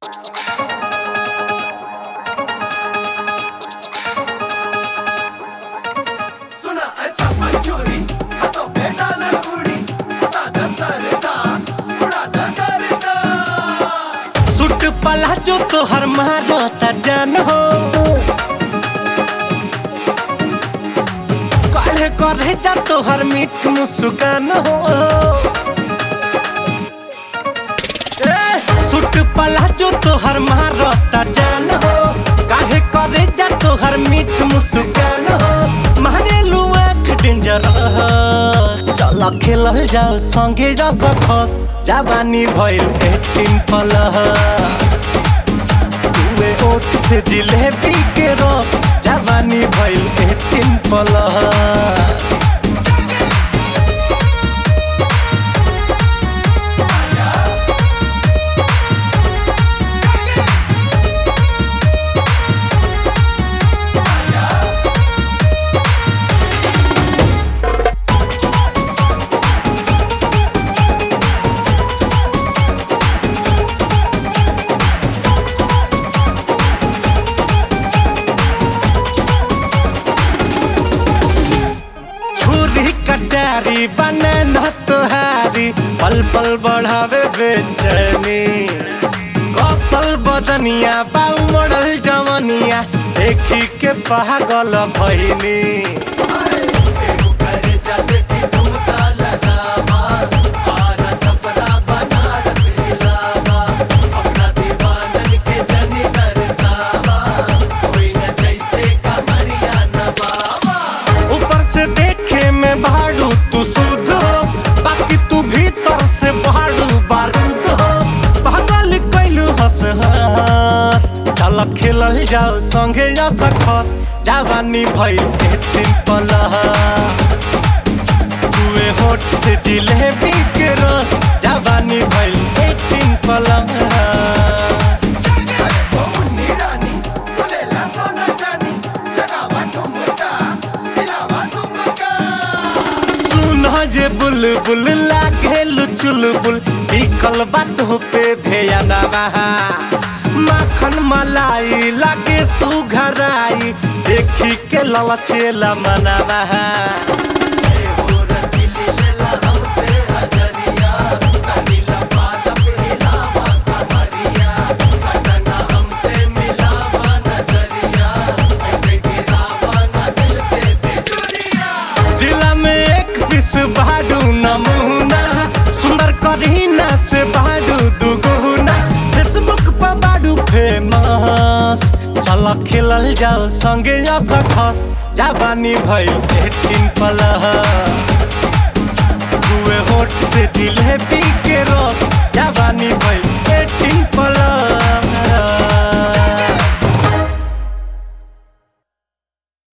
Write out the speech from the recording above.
सुना अच्छा मंचूरी हातो भेटाला कुडी हाता घसरता थोडा धगरता सुट पला जो तोहर मारता जान हो काढ़े करे जा तोहर मीठ मुस्कान हो ए, सुट पला जो तोहर मारता जान हो काहे करे जा तोहर मीठ मुस्कान हो मारे लुआ डेंजर चल खेलल जाओ संगे जा सकस जवानी भइल एटीन प्लस तुए ओठ से जिलेबी के रस जवानी भइल एटीन प्लस छुरी कटारी बनना तोहारी पल पल बढ़ावे बेचैनी कौशल बदनिया बाऊ मॉडल जवनिया देखी के पागल भइनी एहु करे जाते सी ठुमका लगावा आरा छपरा बनारस हिलावा अपना दीवानन के जनी दरसावा कोई न जैसे कमरिया नवावा ऊपर से देखे में भाड़ू तू शुद्ध हो बाकी तू भीतर से भाड़ू बारूद हो पागल कैलू हंस हंस चल खेलल जाओ संगे जा सकस जवानी भइल एटीन प्लस तुए होठ से जिलेबी के रस जवानी भइल एटीन प्लस मुन्नी रानी खुलेला सोना चानी लगावा ठुमका हिलावा तुमका सुन जे बुलबुल लागे चुलबुल बिकल बात पे ध्यान बहा माखन मलाई लागे सुघराई देखी के ललचेला मनवा एहो रसीली लेला हमसे हजरिया कनीला पादा पे हिलावा कमरिया सटना हमसे मिलावा नजरिया ऐसे गिरावा ना दिल पे बिजुरिया जिला में एक पीस बाडू नमूना सुंदर करीना से बाडू दुगुना फेसबुक पर बाडू फेमस चल खेलल जाओ संगे जा सकस जवानी भइल एटीन प्लस दुए होठ से जिलेबी के रस जवानी भइल एटीन प्लस